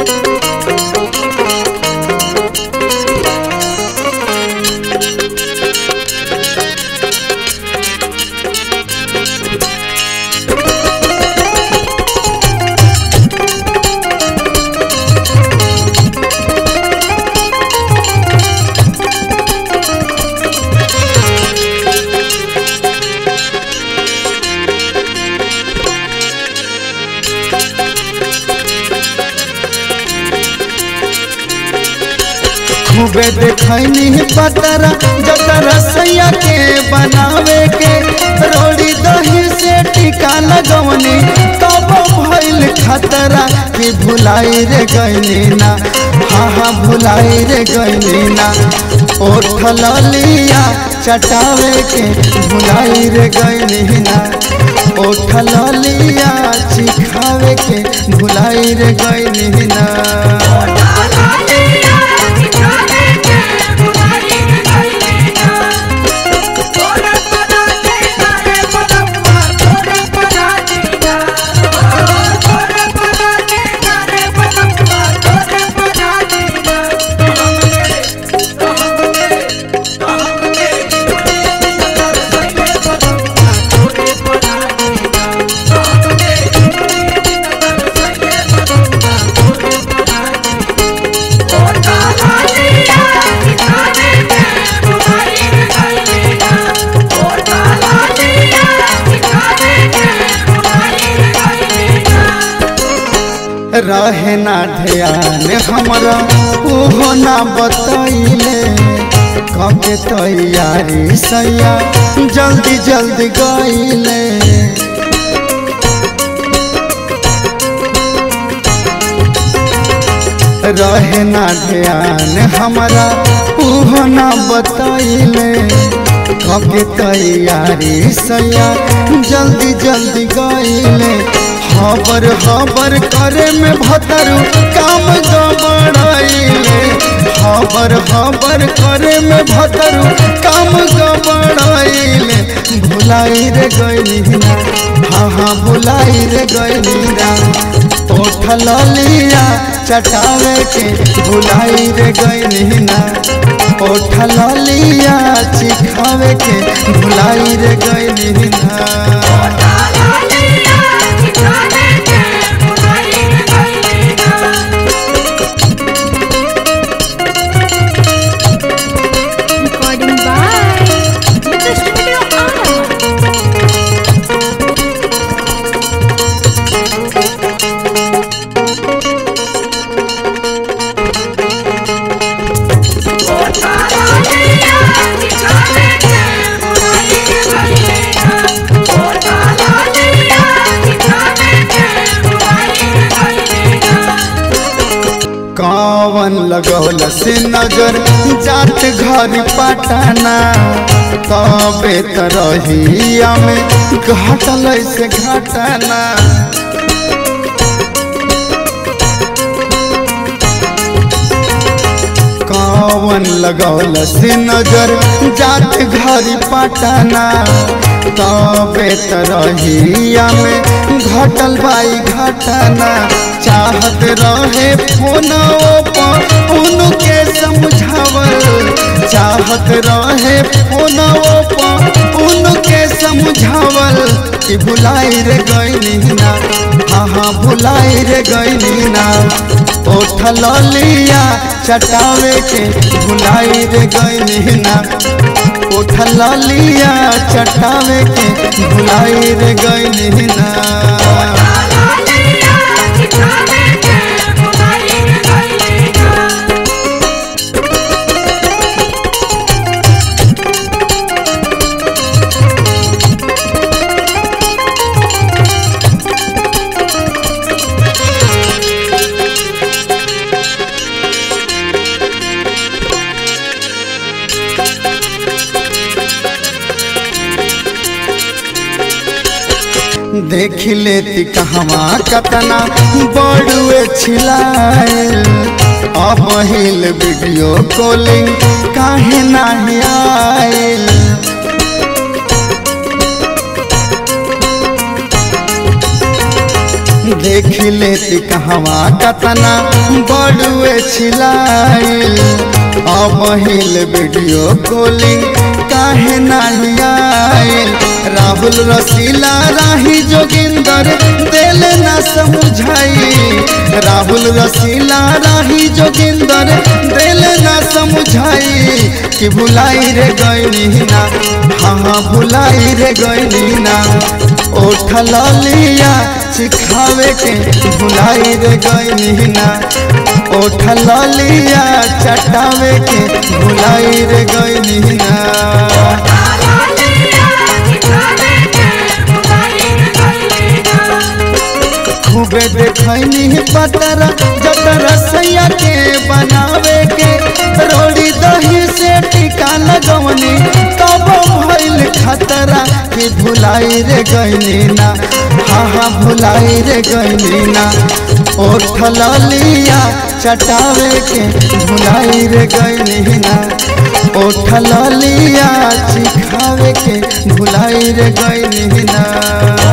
खूबे देखनी पतरा जतरा सैया के बनावे के रोड़ी दही से टीका लगवनी तब भइल खतरा कि भुलाई रे गईनी ना हाँ हाँ भुलाई रे गईनी ना ओठ लिया चटावे के भुलाई रे गईनी ना ओठ लिया चिखावे के भुलाई रे गईनी ना रहे ना ध्यान हमरा ओहो ना बतैले कके तैयारी सैया जल्दी जल्दी गईले रहे ना ध्यान हमरा ओहो ना बतैले कके तैयारी सैया जल्दी जल्दी गईले हबर हबर करे में भतरू काम गबड़ाइले हबर हबर करे में भतरू काम गबड़ाइले भुलाई रे गईली ना हाँ हाँ भुलाई रे गईली ना ओठल लिया चटावे के भुलाई रे गईली ना ओठल लिया चिखावे के भुलाई रे गईली ना Recording by Mr. Studio Ara. कावन लगौल से नजर जात घर पटना तबे त रहिया में घटल से घटना कावन लगौल से नजर जात घर पटना तबे त रहिया में घटल बाई घटना चाहत रहे फोनों पर उनके समझावल चाहत रहे फोनों पर उनके समझावल कि भुलाई रे गईली ना हाँ हाँ भुलाई रे गईली ना ओठल लिया चटावे के भुलाई रे गईली ना उठल लिया चटावे के भुलाई रे गईली ना देख लेती कहवा कतना बड़ुए छिलाएल अब हिल वीडियो कॉलिंग काहे नाही आएल देख लेती कहवा कतना बड़ुए छिलाइल अब हिल वीडियो कॉलिंग काहे नाही आइल राहुल रसीला राही जोगिंदर दिल ना समझाई राहुल रसीला राही जोगिंदर दिल ना समझाई कि भुलाई रे गईनी ना हाँ हाँ भुलाई रे गईनी ना ओठ लिया सिखावे के भुलाई रे गईनी ना ओठ लिया चटावे के भुलाई रे गईनी ना खूबे देखनी पतर जतर सैया के बनावे के रोड़ी दही से टीका लगवनी तब भइल खतरा कि भुलाई रे गईनी ना हाँ हाँ भुलाई रे गईनी ना ओठ लिया चटावे के भुलाई रे गईनी ना ओठ लिया चिखावे के भुलाई रे गईनी ना